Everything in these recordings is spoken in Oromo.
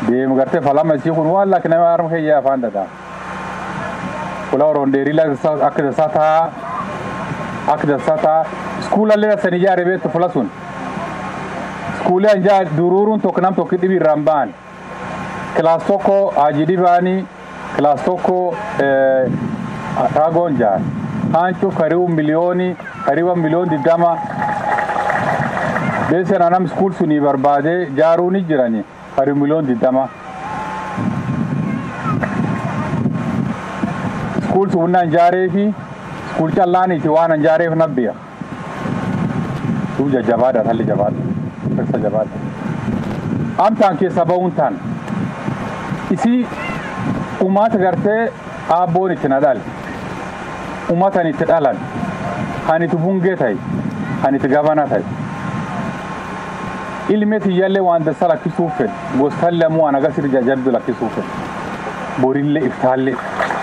deemu gartee falama isii kun waan lakki nama harma keeyyaa afaan dhadaa kula rondeerii la akka dasaa taa akka dasaa taa iskuulallee san ijaare beektu fula sun iskuulee anjaa duruuruun tokko nam tokko dhibi irraan ba'an kilaas tokko hajii dhibaanii kilaas tokko raagoon jaan haancu karibu miliyooni kariba miliyoon digdama beeseen anam iskuul sunii barbaade jaaruu ni jirani karibu miliyoon digdama iskuul sun anjaaree fi iskuul callaaniiti waan anjaareef nabbiya duu jajjabaadha talli jabaadha keessa jabaadha amtaan keessa ba'uun taan isii ummata gartee aabboon itti na dhale ummatan itti dhalan kan itti bungee ta'e kan itti gabana ta'e ilmi tiyyallee waan dassa lakkisuuf fedhe gostallee ammoo waan agarsiisu jajjabdu lakkisuuf fedhe borillee iftaallee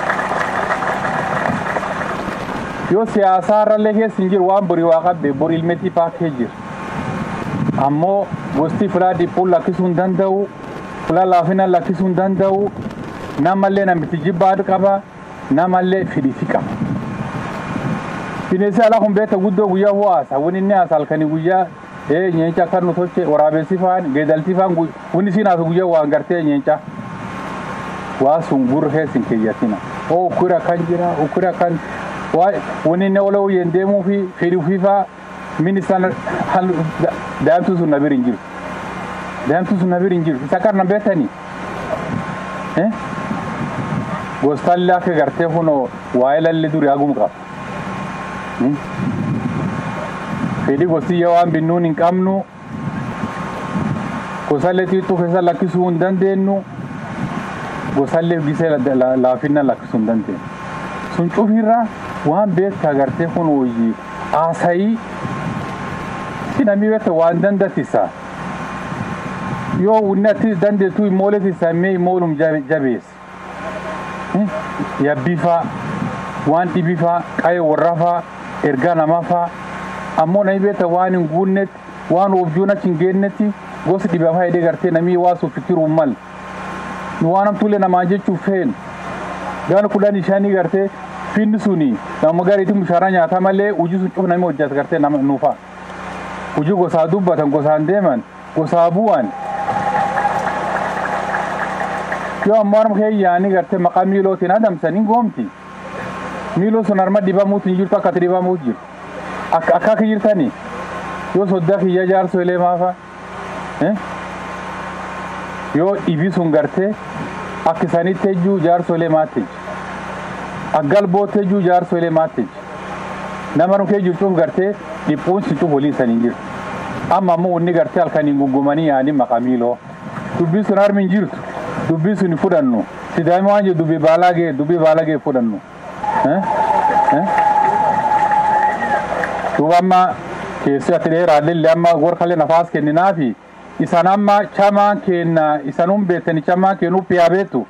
yoo siyaasaarrallee keessa hin jiru waan borii waa qabbe bori ilmeetii paakee jira ammoo gosti filaa dhiphuun lakkisuu hin danda'u filaa laafina lakkisuu hin danda'u namallee namitti jibbaadhu qaba namallee fidhiti qaba. Bineensi alaa kun beekta guddoo guyyaa ho'aasa wani inni haasa halkanii guyyaa ee nyeenca akka nu tolche waraabessi faan geedalti faan wani siin haasa guyyaa waan gartee nyeenca waa sun gurra keessin keeyyatina oo ukkura kan jira ukkura kan wani inni ola uyyeen deemuu fi fedhii fiifaa ministaan daa'imtuu sun nabir hin jiru daa'imtuu sun nabir hin jiru isa qarna beektanii gostallee akka gartee kunoo waa'ee lalli duri hagum qaba. Fedhii gostiyya waan binnuun hin qabnu gosallee xixiqqoo keessa lakkisuu hin dandeenyu gosallee gisee laafinna lakkisuu hin dandeenyu. Sun cufirra waan beektaa gartee kun hojii haasayii si namni beekta waan dandatisa. Yoo inni atti dandeettu immoolee tisaamee immoolum jabeessa. yabbifaa waan dhibifaa qayee warrafaa ergaa namafaa ammoo nami beekta waan hin guunnetti waan objuun achi hin geennetti gosi dhibafaa hidhee gartee namii waa suffitiruu mal nu waan hamtuulee namaan jechuuf feenu gaan kudhan shanii gartee finni suni nama gariitti mushaara nyaata malee hojii sun cuf nami hojjeta gartee nama nuufa hojii gosaa dubbatan gosaan deeman gosaa bu'an yoo ammoo harma keeyyaanii gartee maqaa miilootiin adamsanii goomti miiloo sun harma dhibamuutu hin jirtu akkati dhibamuutu jiru akka akka jirtanii yoo soddaa kiyya jaarso ilee maafa yoo dhibi sun gartee akka isanitti ejjuu jaarso ilee maatti aggalbootti ejjuu jaarso ilee maatti nama nu kee jirtuuf gartee dhiphuun si cuf waliin sanii jiru amma ammoo wanni gartee halkaniin gungumanii yaanii maqaa miiloo dubbii sun harmi hin jirtu dubbii sun fudhannu sidaami waan jedhu dubbii baalaa gee dubbii baalaa gee fudhannu duuba amma keessi ati dheeraallee amma gorkalee nafaas kenninaafi isan amma chamaan kenna isanum beektani chamaan kennu piyaa beektu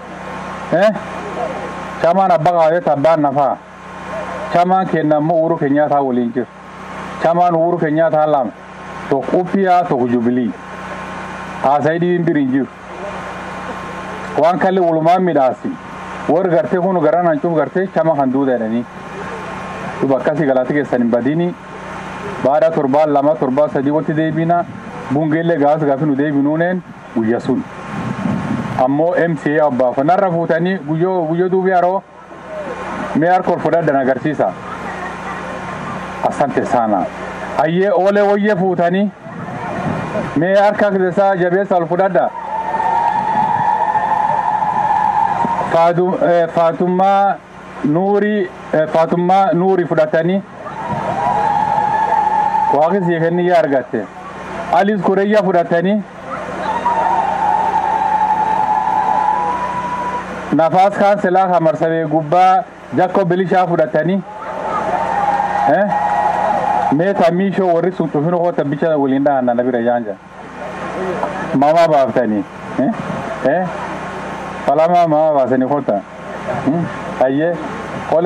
chamaan abbaa qabateeta abbaan nafaa chamaan kenna ammoo uuru keenyaataa waliin jiru chamaan uuru keenyaataa lama tokko uppiyaa tokko jubilii haasayii dhibiin biriin jiru waan kalli walumaan midhaasi warri gartee kun garan hancuuf gartee chama kan duuda jedhanii duba akkasii galata keessan hin badini baada torbaan lama torbaa sadii watti deebina bungeellee gaafas gaafi nu deebinuuneen guyya sun ammoo MCA abbaafa narra fuutanii guyyoo guyyoo duubi haroo mee harka ol fudhadhan agarsiisa asante sana hayyee oolee wayyee fuutanii mee harka keessaa jabeessa ol fudhadha Faatummaa Nuurii Faatummaa Nuurii fudhatanii waaqni sii kenniyyaa argatte. Aliis Kureyyaa fudhatanii Nafaas Kaanselaa Kamarsabee gubbaa Jakko Bilishaa fudhatanii Meeta Miishoo warri sun cufin hoota bicha waliin dhahanna na bira jaanja. Mamaa baaftanii. falama ma ba sani kota ayye kole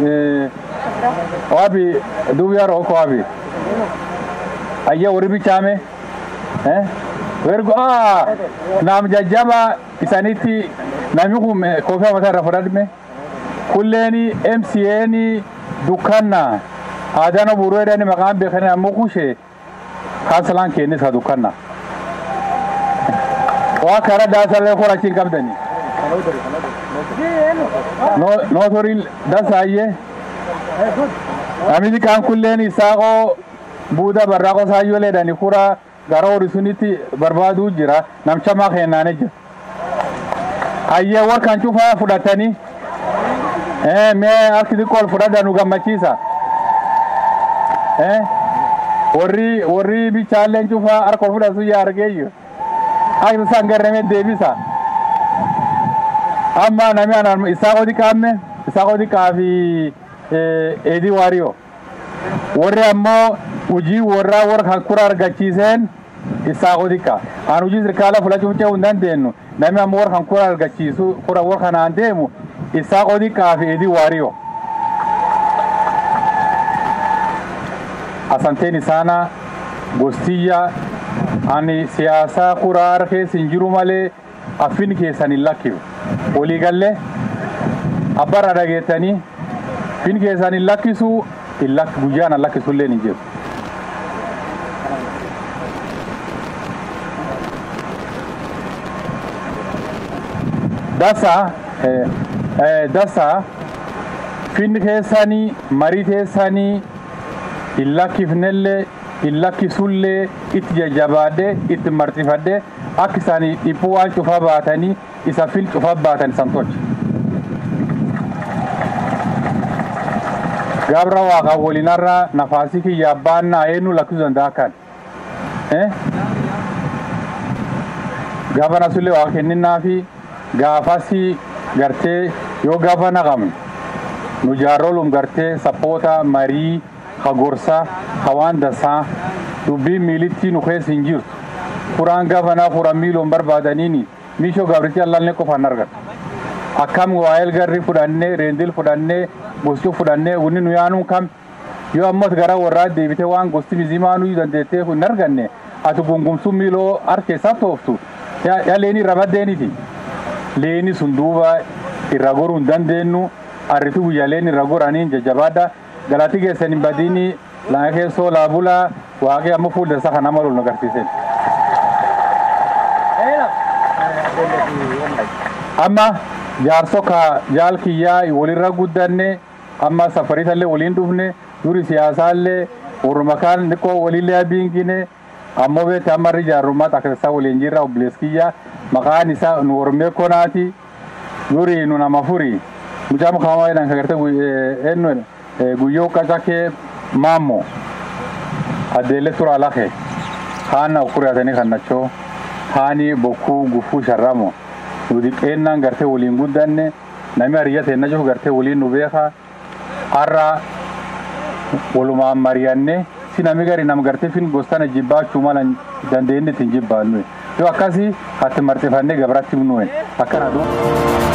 wabi dubi yaro ko wabi ayye wori bi chame eh Wergo aa naam jajjaba isanitti namni kun koofii mataa irra fudhadhme kulleeni MCA'n dukkanna aadaan buruu jedhani maqaan beekanii ammoo kushee kaansalaan kennis ha dukkanna. Waa kara daasallee horachiin qabdanii. Nootoriin dasaayyee. Namichi kaan kulleen isaaqoo buuda barraaqoo saayyoo leedhani kura gara horii sunitti barbaaduu jira namcha maa kennaane jira. Hayyee warkaan cufaa fudhatanii mee harki xiqqoo ol fudhadha nu gammachiisa. Warri warri bichaalleen cufaa harka ol fudhatu yaa argeeyyu. Akka isaan garramee deebisa. Amma namni anaan isaaqoo xiqqaamme isaaqoo xiqqaa fi eedii waariyoo. Warri ammoo hojii warraa warra kan kura argachiiseen isaaqoo xiqqaa. Aan hojii sirkaala fudhachuu ce'uu hin dandeenyu. Namni ammoo warra kan kura argachiisu kura warra kanaan deemu isaaqoo xiqqaa fi eedii waariyoo. Asanteen isaana gostiyya ani siyaasaa kuraa keessa hin jiru malee affin keessan hin lakkifu. Waliigallee abbarra dhageettanii fin keessan hin lakkisu guyyaan hin lakkisullee hin jiru. Dasa dasa fin keessanii marii teessanii hin lakkifnellee hin lakkisullee itti jajjabaadhee itti marxifadhee akka isaanii dhiphuu waan cufaa baatanii isa fil cufaa baatan isan tolche. Gabra waaqa waliinarra nafaasii kiyya baannaa eenyu lakkisuu danda'a kan. Gaafa nasullee waaqa kenninnaa fi gaafasi gartee yoo gaafa naqamne nu jaarolum gartee sappoota marii hagorsa hawaan dasaa dubbii miilitti nu keessa hin jirtu. Furaan gaafanaa furan miiloon barbaadaniini miishoo gabrichi allallee qofaan argata. Akkam waa'eel garri fudhannee reendil fudhannee gosti fudhannee wunni nu yaanuu kam yoo ammas gara warraa deebitee waan gosti mizimaa nuyi dandeettee hin arganne ati gungumsuu miiloo harkeessaa tooftu yaa leenii irra baddeeniiti. Leeni sun duuba irra goruu hin dandeenyu arriti guyyaa leeni irra goraniin jajjabaadha. galati keessan hin badiini laa keessoo laa bulaa waaqee amma fuuldursa kan nama lolu agarsiisen. Amma jaarso ka jaal kiyyaa walirra guddanne amma safariisallee waliin dhufne duri siyaasaallee warruma kaan xiqqoo waliillee abiingine ammoo beekte amma irri jaarrummaa taksisaa waliin jirra obbolees kiyyaa maqaan isaa nu ormee konaati duri nu nama furi mucaa mukaamaa jedhan kagarte eenyu guyyoo qacakee maammo addeelle tura lake haana ukuriatanii kannachoo haani bokkuu gufuu sharramo nu diqqeennaan gartee waliin guddanne nami hariyya teenna jiru gartee waliin nu beeka har'a walumaan mari'anne si nami gari nam gartee fin gostana jibbaachuu mala dandeenye ittiin jibbaannu yoo akkasii hatti marxifannee gabratti nuuen akkana duuba.